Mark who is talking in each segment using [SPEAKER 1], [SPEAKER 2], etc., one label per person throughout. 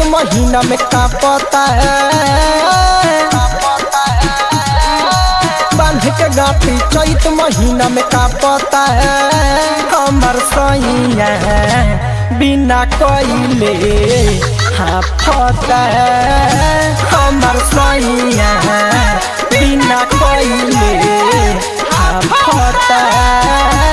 [SPEAKER 1] महीना में कापता है बांध के गाठी चैत महीना में कापता है हमर सैया बिना कोइले हाफता है हमर सैया बिना कोइले हाफता है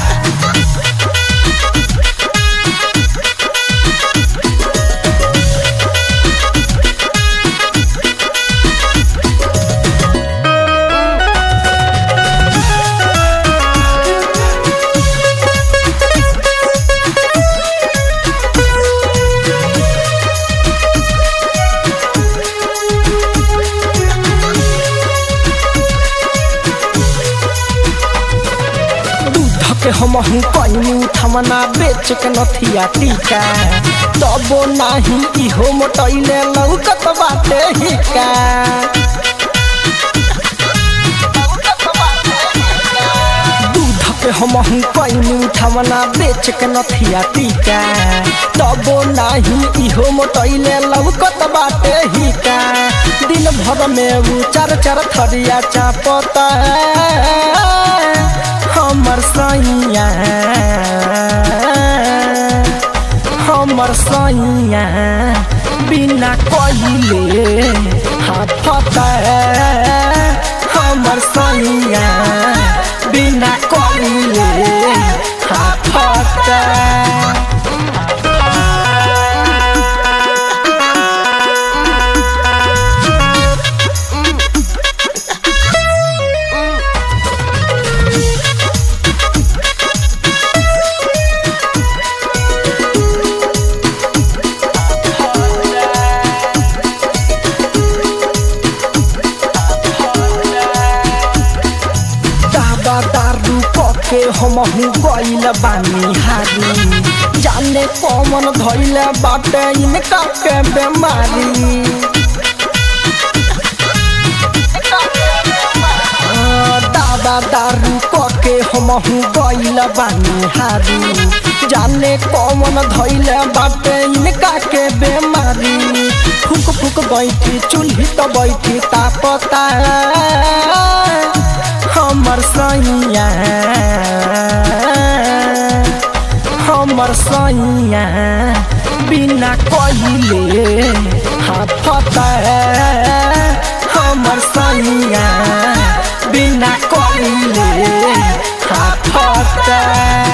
[SPEAKER 1] दूध के हम हूँ कैनी उठमना बेच के नथिया टीका तबो नाही इहो मोटैले लौकत बाटे हिका दूध के हम हूँ कैनी उठमना बेच के नथिया टीका तबो नाही इहो मोटैले लौकत बाटे हिका दिन भर में उ चार चार थरिया चापता है हमर सैया हमर सैया बिना कहिले हाथता हमर सैया बिना कहिले हाथता दादा दारू पके हम हूँ गइल बानी हारी जाने कौन धइल बाटे इनका के बेमारी आ, दादा दारू पके हम हूँ गइल बानी हारी जाने कौन धइल बाटे इनका के बेमारी फूक फूक बैठी चूल्ही तो बैठी तापता हमर सैया हमर सैया बिना कहिले हाथता हमर सैया बिना कहिले हाथता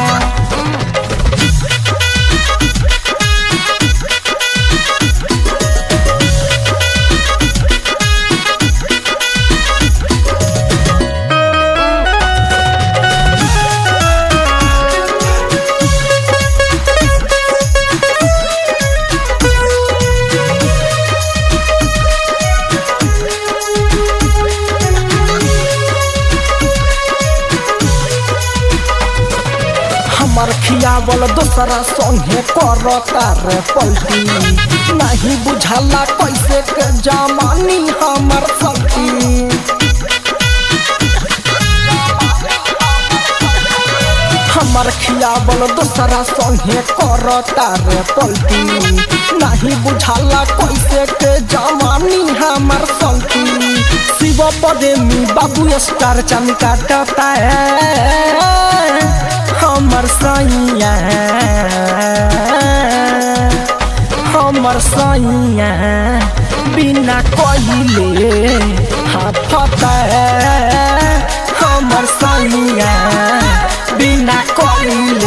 [SPEAKER 1] हमर खियावल दोसरा संगे करता रे पलटी नहीं बुझाला कैसे के जमानी हमर सखी हमर खियावल दोसरा संगे करता रे पलटी नहीं बुझाला कैसे के जमानी हमर सखी शिव प्रेमी बाबू स्टार चमी काटता है हमर सैया हमर सैया बिना कहिले हाथता हमर सैया बिना कहिले